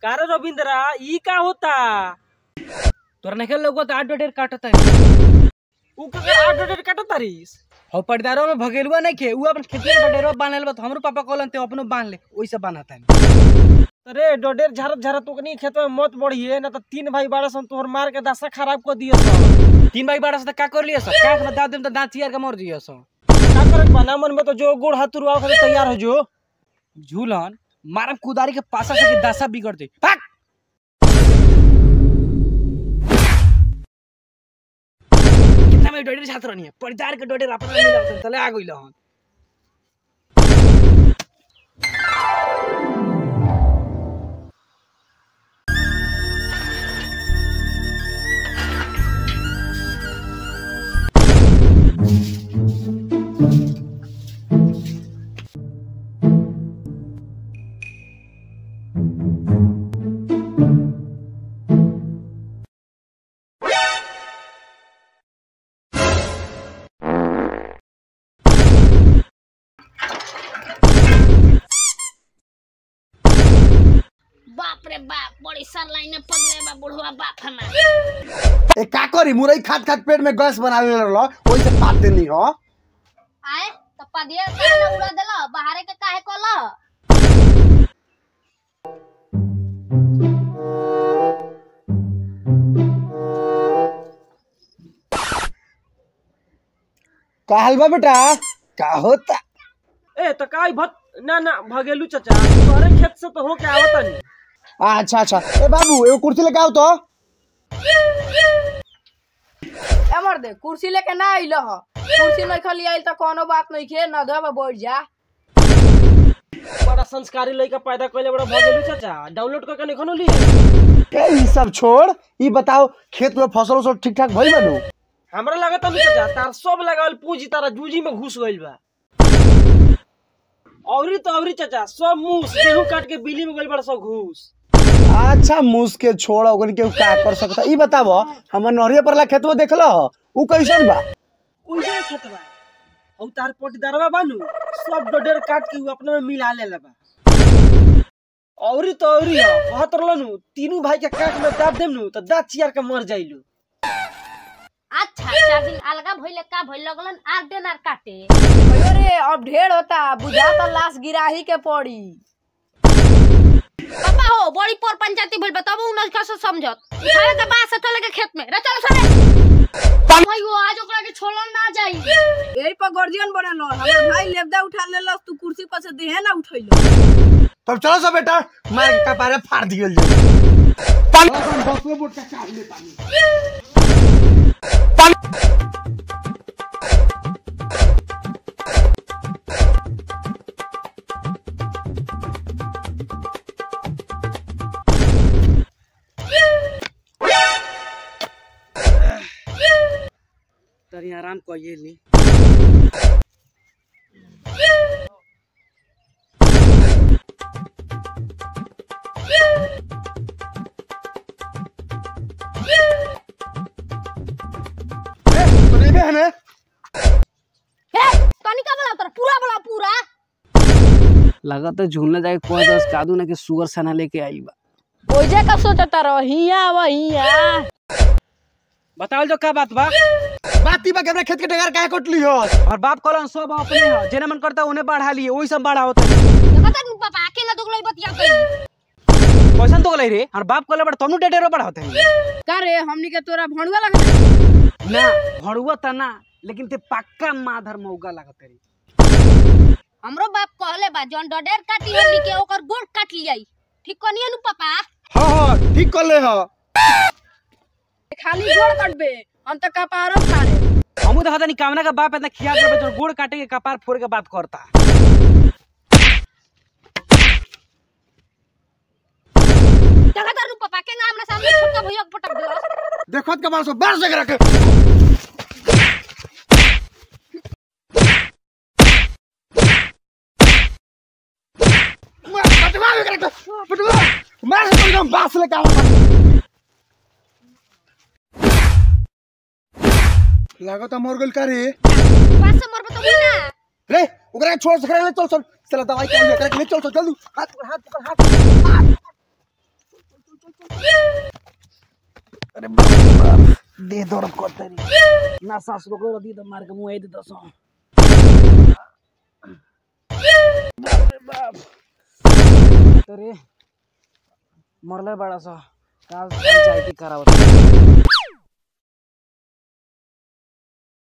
कारे रविंद्रा ई का होता तोरा नहीं लोगो तो आठ डेढ़ काटता ऊ का आठ डेढ़ काटो तारीस हो पर्दारो में भगेलुआ नहीं खे उ अपन खेती में डेरो बांध ले हमरो पापा कहलन ते अपनो बांध ले ओइसे बांधता अरे डोडेर झरत झरत ओकनी खेत में मत बढ़िए ना तो तीन भाई बारह सन तोहर मार के दशा खराब कर दियो सब तीन भाई बारह से का कर लिया सब काख में दाद देम तो दांत चियर के मर जियो सब का करे बना मन में तो जो गोड़ हाथ रुआ के तैयार हो जो झूलन मारम कुदारी के पासा से के दशा बिगड़ दे भाग कितना में डोडे छात्र नहीं है परिदार के डोडे अपना मिला तले आ गइल हन बाप रे बाप बड़ी सर लाइने पगले बा बुढ़वा बाप हमार ए का करी मुरई खात खात पेट में गैस बनावे रहल ओइसे पात देनी हो आए तो पदिया काहे ना उड़ा देला बाहरे के काहे कोला का हाल बा बेटा का होता ए तो का भत ना ना भगेलू चाचा तोहरे खेत से तो हो के आवता नहीं अच्छा अच्छा ए बाबू एगो कुर्सी लेके आओ तो ए मर्दे कुर्सी लेके ना आइल ह कुर्सी नहीं खली आइल त कोनो बात नहीं खे न दबा बैठ जा बड़ा संस्कारी लड़का पैदा कइले बड़ा भगेलू चाचा डाउनलोड करके नहीं खनो लिए ए ई सब छोड़ ई बताओ खेत में फसल उसल ठीक ठाक भइल बनू हमरा लगता नहीं चाचा तार सब लगावल पूंजी तारा जूजी में घुस गइल बा औरी तो औरी चाचा सब मूस गेहूं काट के बिली में गइल बड़ा सब घूस अच्छा मुस के छोड़ ओकन के का कर सकता ई बताव हमर नहरिया परला खेतवा देखल ह ऊ कैसन बा उइसे खेत बा औ तार पटीदारवा बानू सब डोडेर काट के उ अपने में मिला लेले बा औरी तो औरी ह कहत रहलनु तीनों भाई के काट में दाब देम नु त दांत चियार के मर जाइलू अच्छा चार दिन अलगा भइले का भइल लगलन आर दिन आर काटे भयो रे अब ढेर होता बुझा त लाश गिराही के पड़ी पापा हो बड़ी पर पंचायती भइल बताबो उनस का से समझत उठावे के बाद से चले के खेत में रे चलो सरे भाई वो आज ओकरा के छोड़ल ना जाई यही पर गर्जियन बनल हो हमर भाई लेबदा उठा लेलस तू कुर्सी पर से देहे ना उठैलो तब चलो सब बेटा मार के कपारे फाड़ दियल जाए तनी आराम कइए ली तो नहीं बहन है हे तनिका बोला तोरा पूरा बोला पूरा लगत है झूलने जाके कोई दस कादू ना के सुगर सना लेके आई बा ओइजे का सोचता रह हिया वहिया बताओ जो का बात बा बाती बा के अपने खेत के डगर काहे कटली हो और बाप कहलन सब अपने ह जेने मन करता उन्हें बढ़ा लिए वही सब बढ़ा होता देखत नु पापा अकेला दुगलई बतिया गई कैसन तो गलाई रे और बाप कहले बड़ तनु डेडेरो बढ़ा होता है का रे हमनी के तोरा भणुआ लगा ना भड़ुआ त ना लेकिन ते पक्का माधर मौका लागत रे हमरो बाप कहले बा जौन डडेर काटी हमनी के ओकर गोड़ काट लियाई ठीक कनिए नु पापा हाँ हाँ ठीक कर ले हो खाली गोड़ कटबे हम त कपारो फाड़े हमू देखा तनी कामना का बाप इतना खिया करबे जो गोड़ काटे के कपार फोड़ के बात करता देखत नु पापा के हमरा सामने छोटका भैया के पटक दिलस देखत के मार सो बार से रखे मार पटवा के रखे पटवा मार से एकदम बास लेके आवा लागत मर गेल का रे पास से मरबे तो हुई ना रे ओकरा के छोड़ सकरे ले चल चल चल दवाई के ले करे ले चल चल जल्दी हाथ पकड़ हाथ पकड़ हाथ अरे बाप रे बाप दे दर्द करतरी ना सांस रोको रदी तो मार के मुंह दे दसो बाप रे बाप तरे मरले बड़ा सा का पंचायती करावत